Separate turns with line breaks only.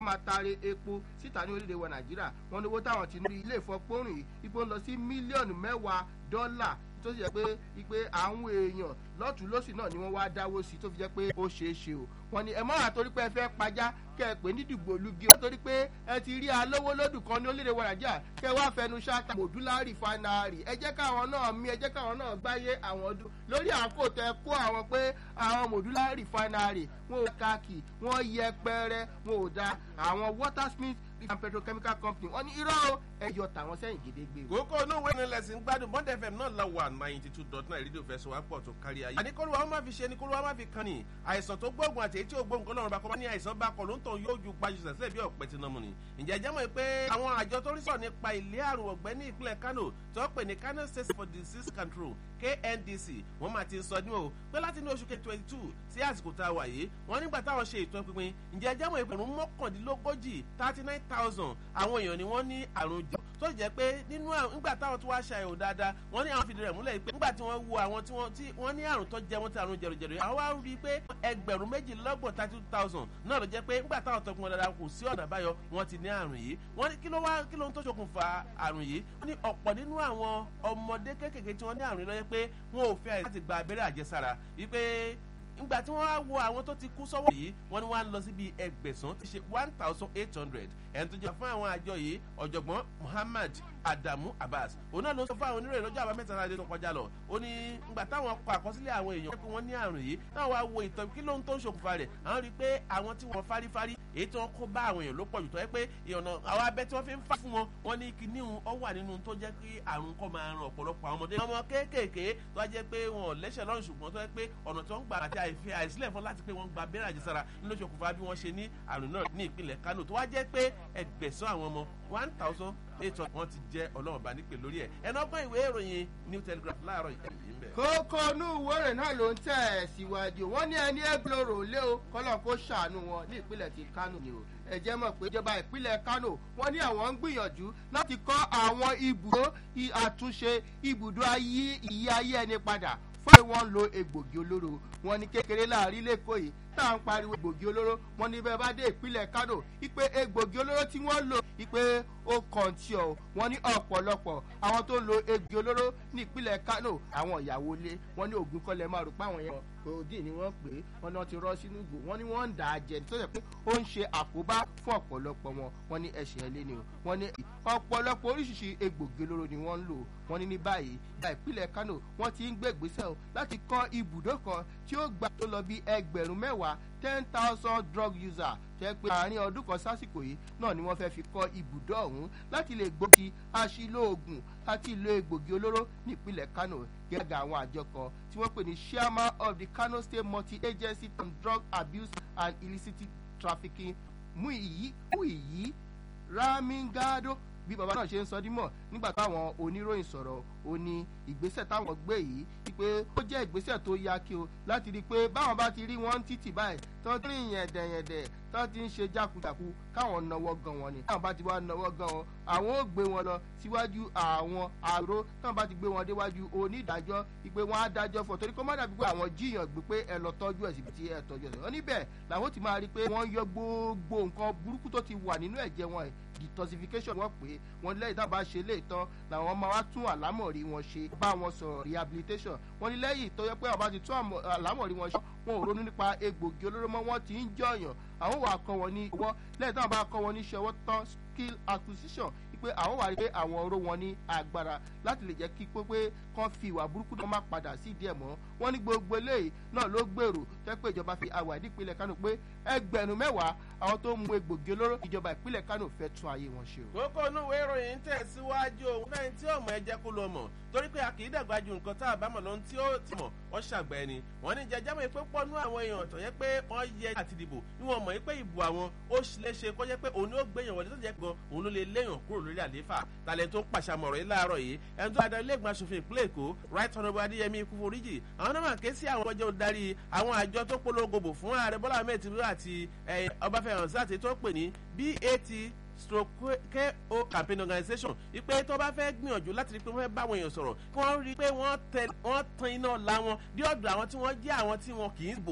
máa taari epo síta ní orílẹ̀-èdè wa nàìjíríà wọn ní owó táwọn ti ní ilé ìfọpọ́rùn yìí ipò ń lọ sí mílíọ̀nù mẹ́wàá dọ́là tó sì jẹ́ pé ipe àwọn èèyàn lọ́tún lọ́sì náà ni wọ́n wá dáwó sí tó fi jẹ́ pé ó ṣeé ṣe o wọ́n ní ẹ mọ́ àtorí pé ẹ fẹ́ pajá kẹ́ ẹ pè ní dìgbò lugi o torí pé ẹ ti rí alówó lódù kan ní orílẹ̀-èdè wa nàìjíríà kẹ́ ẹ wá fẹnu ṣáta mòdúlá rìfánárì ẹ jẹ́ káwọn náà mí ẹ jẹ́ káwọn náà gbáyé àwọn ọdún lórí àkó tẹ kó àwọn pé àwọn mòdúlá rìfánárì wọn ò káàkì wọn yẹpẹrẹ wọn ò da àwọn watersmith and petrochemical company wọn ní irọ́ ẹ̀yọ tàwọn sẹ́yìn gédégbé.
kókó inú ìwé ìrìnlẹ̀ lẹ́sìn gbádùn bond fm náà la wà ninety two dot nine rédíò fẹsọ̀ wá pọ̀ tó kárí ayé. àníkólúwa wọn máa fi ṣe àníkólúwa wọn máa fi kan ní àìsàn tó gbóògùn àti èyí tí ò gbóògùn lọ́rùn bá kọ́ bá ní àìsàn bá kọ ló ń tàn yóò ju gbajúsẹ̀ sílẹ̀ bí ọ̀pẹ tí nàmú ni. ǹjẹ́ jẹ́ mọ̀ pé àwọn àjọ tó rí sọ̀ nípa ilé àrùn ọ̀gbẹ́ ní ìpínlẹ̀ kano tó pè ní kano state for disease control kndc wọ́n máa ti sọ ní o pé láti ní oṣù kejì twenty two sí àsìkò tá a wà yìí wọ́n nígbà táwọn ṣe ìtọ́ pinpin ǹjẹ́ jẹ́ mọ̀ ìpẹ̀rún mọ́kàndínlógójì thirty nine thousand àwọn èèyàn ni wọ́n ní àrùn jẹ tó jẹ́ pé nínú nígbà táwọn tó wá ṣàyẹ̀wò dáadáa wọ́n ní àwọn fìdí rẹ̀ múlẹ̀ pé nígbà tí wọ́n wo àwọn tí wọ́n tí wọ́n ní àrùn tó jẹ wọ́n ti àrùn jẹ̀rọ̀jẹ̀rọ̀ àwọn wá rí i pé ẹgbẹ̀rún méjìlélọ́gbọ̀n thirty two thousand náà ló jẹ́ pé nígbà táwọn tọkùn wọn dáadáa kò sí ọ̀nà àbáyọ wọ́n ti ní àrùn yìí wọ́n ní kí ló wá kí ló ń tó ṣokùnfà àrùn yìí wọ́n ní ọ̀pọ̀ nínú àwọn ọmọdé kéékèèké tí wọ́n ní àrùn yìí lọ́jọ́ pé wọn ò fẹ́ láti gba abẹ́rẹ́ àjẹsára wípé nígbà tí wọ́n wá wo àwọn tó ti kú sọ́wọ́ yìí wọ́n ní wọ́n á lọ síbi ẹgbẹ̀sán ti ṣe one thousand eight hundred ẹni tó jẹ́ fún àwọn àjọ yìí ọ̀jọ̀gbọ́n muhammad adamu abbas òun náà ló sọ fún àwọn oníròyìn lọ́jọ́ àbámẹ́ta náà tó kọjá lọ ó ní ngbà táwọn kọ àkọsílẹ̀ àwọn èèyàn pé wọ́n ní àrùn yìí náà wá wo ìtọ́ kí ló ń tó ń ṣokùnfà rẹ̀ àwọn rí i pé àwọn tí wọ́n fárífárí èyí tí wọ́n kó bá àwọn èèyàn ló pọ̀ jù tó yẹ pé ìyọ̀nà àwọn abẹ́ tí wọ́n fi ń fà fún wọn wọ́n ní kíní ọ wà nínú tó jẹ́ pé àrùn kọ́ máa ran ọ̀pọ̀lọpọ̀ àwọn ọmọdé ọmọ kéékèèké tó wá jẹ́ pé wọn ò lẹ́sẹ̀ lọ́rùn ṣùgbọ́n tó yẹ pé ọ̀nà tó ń gbà àti àìfẹ́ àìsílẹ̀ fún láti pé wọ́n gba abẹ́rẹ́ àjẹsára ló ṣokùnfà bí wọ́n ṣe ní àrùn náà ní ìpínlẹ̀ kánò tó wá jẹ́ pé ẹgbẹ̀sán àwọn ọmọ one thousand eight hundred wọ́n ti jẹ́ ọlọ́run bá nípè lórí ẹ̀ ẹ̀nà ọgbọ́n ìwé ìròyìn new telegraph láàárọ̀ yìí ń bẹ̀.
kókó inú ìwé náà ló ń tẹ̀ ẹ̀ síwájú wọ́n ní ẹni ẹgbẹ́rò lé o kọ́lọ́ kó ṣàánú wọn ní ìpínlẹ̀ ti kánò ni o ẹ jẹ́ mọ̀ pé ìjọba ìpínlẹ̀ kánò wọ́n ní àwọn ń gbìyànjú láti kọ́ àwọn ibùdó àtúnṣe ibùdó ayé ìyí ayé ẹni padà fún àwọn wọn lo egbògi olóró wọn ní kékeré láàrin lẹ́kọ̀ọ́ yìí tá à ń pariwo egbògi olóró wọn ní bẹ́ẹ̀ bá dé ìpínlẹ̀ kánò ipe egbògi olóró tí wọ́n lò ipe ó kàn tí ọ wọn ní ọ̀pọ̀lọpọ̀ àwọn tó ń lo egbògi olóró ní ìpínlẹ̀ kánò àwọn ìyàwó ilé wọn ní ògùn kọ́lẹ̀ máa rò pé àwọn yẹn òdì ni wọ́n pè é wọn náà ti rọ́ sínú ìgò wọn ní wọ́n ń dà á jẹ tó yẹ pé ó ń ṣe àkóbá fún ọ̀pọ̀lọpọ̀ wọn wọn ní ẹ̀ṣẹ̀ ilé ni o wọn ní ọ̀pọ̀lọpọ̀ oríṣiríṣi egbògi olóró ni wọ́n ń lò wọn ní ní báyìí ìgbà ìpínlẹ̀ kánò wọ́n ti ń gbé ìgbésẹ̀ o láti kọ́ ibùdó kan tí ó gbà tó lọ bí ẹgbẹ̀rún mẹ́wàá ten thousand drug user jẹ́ pé àárín ọdún kan sásìkò yìí náà ni wọ́n fẹ́ fi kọ́ ibùdó ọ̀hún láti lè gbòkì aṣílóògùn àti ìlò egbògi olóró nípínlẹ̀ kano gẹ́gẹ́ àwọn àjọ kan tí wọ́n pè ní chairman of the kano state multi-agency on drug abuse and illicit trafficking muiyi muiyi ramingado bí bàbá náà ṣe ń sọ dímọ̀ nígbà táwọn oníròyìn sọ̀rọ̀ ó ní ìgbésẹ̀ táwọn gbé yìí wípé ó jẹ́ ìgbésẹ̀ tó yá kí o láti rí i pé báwọn bá ti rí wọn títì báyìí tó ń rìn yẹ̀dẹ̀yẹ̀dẹ̀ tó ti ń ṣe jákujàku káwọn náwó gan wọn ni táwọn bá ti wá náwó gan wọn àwọn ò gbé wọn lọ síwájú àwọn àrò táwọn bá ti gbé wọn déwájú onídàájọ́ ìpè wọn á dájọ́ fọ torí kó má dàbí pé àwọn jíyàn gbé pé ẹ lọ tọ́jú ẹ̀ síbi tí ẹ tọ́jú ẹ̀ wọn níbẹ̀ làwọn ti máa rí i pé wọ́n yọ gbogbo nǹkan burúkú tó ti wà nínú ẹ̀jẹ̀ wọn detoxification wọ́n pè é wọ́n lẹ́yìn tá a bá ṣe lè tán làwọn máa wá tún àlámọ̀rí wọn ṣe bá wọn sọ̀rọ̀ rehabilitation wọ́n ní lẹ́yìn tó yẹ pé àwọn bá ti tún àlámọ̀rí wọn ṣe wọn ò ronú nípa egbògi olóró mọ́ wọ́n ti ń jọ̀yàn àwọn wà kọ́ wọn ní ọwọ́ lẹ́yìn táwọn bá kọ́ wọn ní ṣọwọ́ tán skill acquisition pé àwọn wà rí pé àwọn oró wọn ní agbára láti lè jẹ́ kí pé kán fi ìwà burúkú náà má padà sí ìdí ẹ̀ mọ́ wọ́n ní gbogbo eléyìí náà ló gbèrò jẹ́ pé ìjọba fi àwà ìdípínlẹ̀ kánò pé ẹgbẹ̀rún mẹ́wàá àwọn tó ń mu egbògi olóró ìjọba ìpínlẹ̀ kánò fẹ́ tún ayé wọn ṣe o.
kókó inú ìwé ìròyìn ń tẹ̀síwájú òun fẹ́ni tí ọmọ ẹ jẹ́ kó lọ mọ̀ torí pé a kì í dàgbà ju nǹkan tá a bá mọ̀ lóhun tí ó ti mọ̀ wọ́n ṣàgbẹ́ ẹni wọ́n ní jẹjẹ́ mọ̀ pé pọ́nú àwọn èèyàn tó yẹ pé wọ́n yẹ àti dìbò ní wọ́n mọ̀ pé ìbò àwọn ó lè ṣe kó jẹ́ pé òun ni ó gbéyàn wọlé tó jẹ́ gan òun ló lè léyàn kúrò lórí àlééfà talẹ̀ tó ń pàṣàmọ̀rọ̀ yìí láàárọ̀ yìí ẹni tó adá ilé ìgbìmọ̀ asòfin ìpínlẹ̀ èkó right honourable adéyẹmí ikú foríjì àwọn náà máa ké sí àwọn ọjọ́ darí àwọn àjọ tó polongo bò fún ààrẹ bọ́lá ahmed tinubu àti ọbáfẹ́ hanzat tó pè ní bat stroke ko campaign organisation ipe tó bá fẹ́ gbìyànjú láti rí i pé wọ́n fẹ́ bá àwọn èèyàn sọ̀rọ̀ kí wọ́n rí i pé wọ́n tan iná la wọn dí ọ̀dọ̀ àwọn tí wọ́n jẹ́ àwọn tí wọn kì í bò